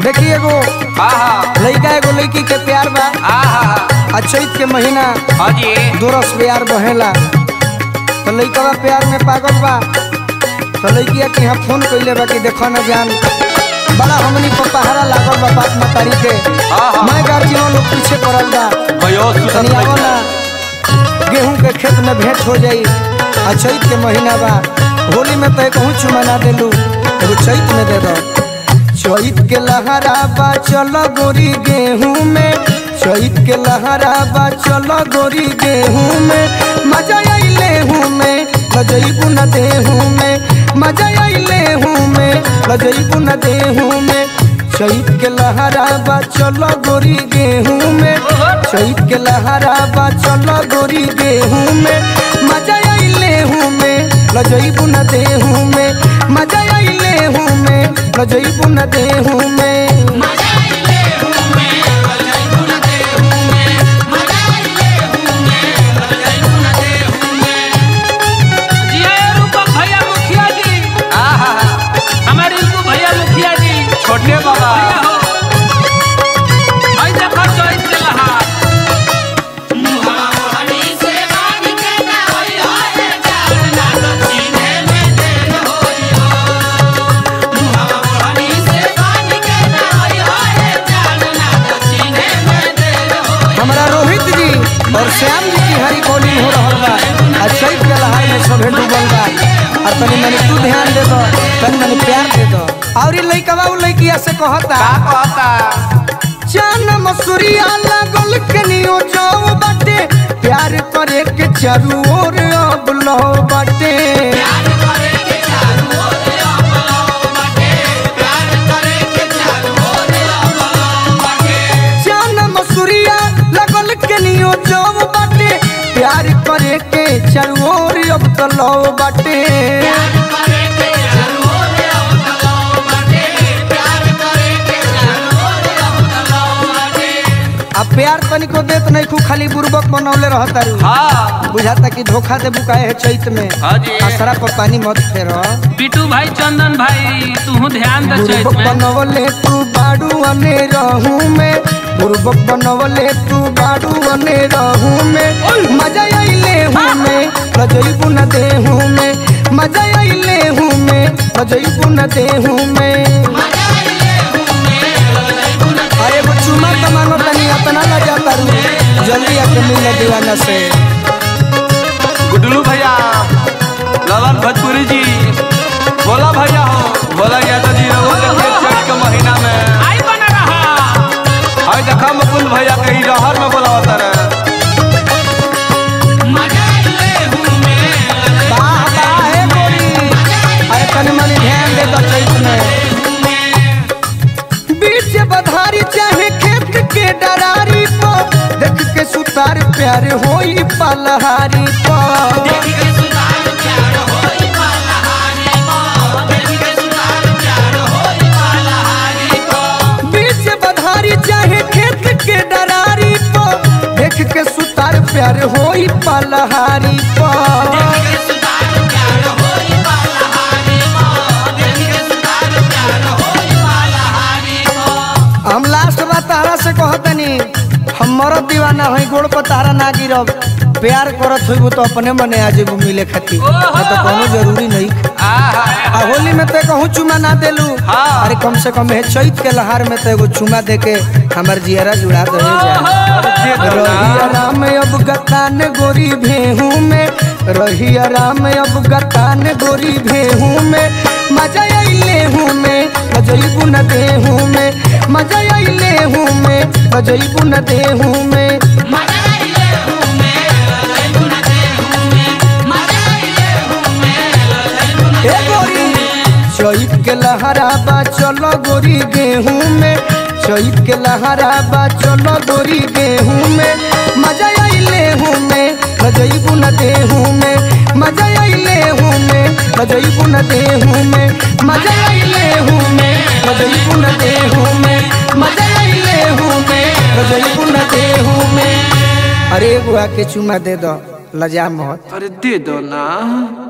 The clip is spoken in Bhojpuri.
देखी एगो हाँ हाँ लड़का एगो लड़की के प्यार बा हाँ हाँ आ चैत के महीना हाँ जी दोरस प्यार बहेला तो लड़का प्यार में पागल बा तो लड़किया के यहाँ फोन कैले बा कि देखो न जान बड़ा हमनी को पहाड़ा लागल बा बाप मतारी के हाँ, हाँ। मैं गार्जियन लोग पीछे पड़ल बा भयो तनी आवो ना गेहूं के खेत में भेंट हो जाई आ चैत के महीना बा होली में तो कहूँ चुमा ना देलू एगो चैत में दे दो चैत के लहरा बा चलो गोरी गेहूं में चैत के लहरा बा चलो गोरी गेहूं में मजा आइले हूँ में लजैबू न देहूं में मजा आइले हूँ में लजैबू न देहूं में चैत के लहरा बा चलो गोरी गेहूं में चैत के लहरा बा चलो गोरी गेहूं में मजा आइले हूँ में लजैबू न देहूं में मजा आइले हूँ में लजैबू न देहूं में जिया रूपक भैया मुखिया जी हाँ हाँ हाँ हमारे रिंकू भैया मुखिया जी छोटे बाबा भैया हो आई देखो चोइस के लहार हमारा रोहित जी और श्याम जी की हरी कॉलिंग हो रहल बा आ चैत के लहार में सभे डूबल बा और तनी मनी तू ध्यान दे दो तनी मनी प्यार दे दो और ये लइकवा उ लइकिया से कहता का कहता जान मसूरिया लागल कनियो जाओ बाटे प्यार करे के चारू ओर अब लो बाटे जान मसूरिया लागल कनियो जाओ बाटे प्यार करे के चारू ओर अब तो लो बाटे आ प्यार तनिको देत नहीं खू खाली बुर्बक बनौले रहता रू हाँ बुझाता कि धोखा दे बुकाए है चैत में हाँ जी। आसरा पर पानी मत फेरो बिटू भाई चंदन भाई तू ध्यान दे चोइस बुर्बक में बनवले तू बाड़ू अने रहूं में बुर्बक बनवले तू बाड़ू अने रहूं में मजा आइले हूँ में लजैबू न देहूं में मजा आइले हूँ में लजैबू न देहूं में अरे वो चुमा का मांगो तनी अपना लजा करू जल्दी आके मिल दीवाना से गुडलू भैया ललन भोजपुरी जी बोला भैया हो बोला यादव जी रहो देखिए चैत के महीना में आई बना रहा हाय देखा मुकुंद भैया कहीं रहर में बोला होता रे वाह वाह हे गोरी अरे तनी मनी ध्यान दे तो चैत में बीच बधारी चाहे खेत के डरारी पो देख के सुतार प्यार होई पलहारी पो बीच बधारी चाहे खेत के डरारी पो देख के सुतार प्यार होई पलहारी पो हम लास्ट बात तारा से कहतनी हम मरद दीवाना हई गोड़ पर तारा ना गिरब प्यार करत होइबू तो अपने मने आ जेबू मिले खातिर नहीं तो कोनो जरूरी नहीं आ होली में तो कहूँ चुमा ना देलू हाँ। अरे कम से कम है चैत के लहार में तो एगो चुमा दे के हमार जियरा जुड़ा दे रही आराम अब गतान गोरी भेहू में रही आराम अब गतान गोरी भेहू में मजा आइले हूँ में मजैबू न देहू में मजा आइले हूँ में मजैबू न देहू में हे गोरी चैत के लहरा बा चलो गोरी गेहूं में चैत के लहरा बा चलो गोरी गेहूं में मजा आइले हूँ में मजैबू न देहूं में मजा आइले हूँ में मजैबू न देहूं में मजा आइले हूँ में मजैबू न देहूं में मजा आइले हूँ में मजैबू न देहूं में अरे एगो आके चुमा दे दो लजा मत अरे दे दो ना